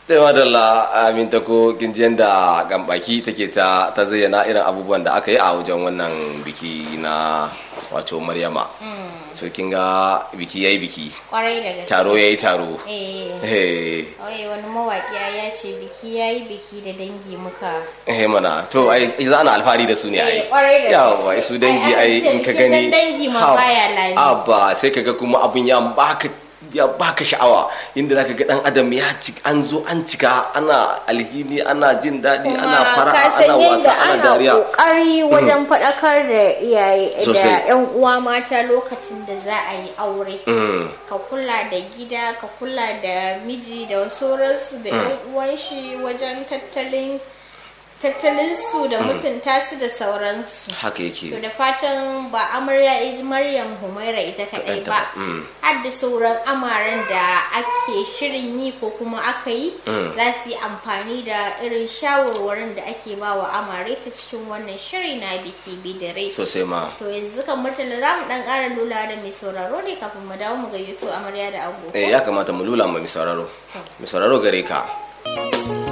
sai madalla amin ta ko kinjiyan da gambaki take ta ta zayyana irin abubuwan da aka yi a wajen wannan biki na wato maryama so kin ga biki yayi biki kwarai da gaske taro yayi taro eh eh Oye wani mawaƙi ya ce biki ya yi biki da dangi muka eh mana to ai za ana alfahari da su ne ai Eh, kwarai da yawa gaske. su dangi Ai, an ai ce in ka bikin gani dangi ma ha- baya layi. abba sai kaga kuma abun ya baka ya baka sha'awa inda zaka ga dan adam ya ci an zo an cika ana alhini ana jin daɗi ana fara ka san ana wasa yadda ana ana dariya kokari wajen faɗakar da iyaye da Sosai. yan uwa mata lokacin da za a yi aure Mm. ka kula da gida ka kula da miji da sauransu da yan uwan shi wajen tattalin tattalin su da mutunta su da sauransu haka to yake da fatan ba amarya ita maryam humaira ita kadai Kaɗai ba ba, mm. har da sauran amaren da ake shirin yi ko kuma aka yi za su yi amfani da irin shawarwarin da ake ba wa amare ta cikin wannan shiri na biki bidare sosai ma to yanzu kan murtala za mu dan ƙara lula da mai sauraro ne kafin mu dawo mu gayyato amarya da ango eh ya kamata mu lula ma mai sauraro mai sauraro gare ka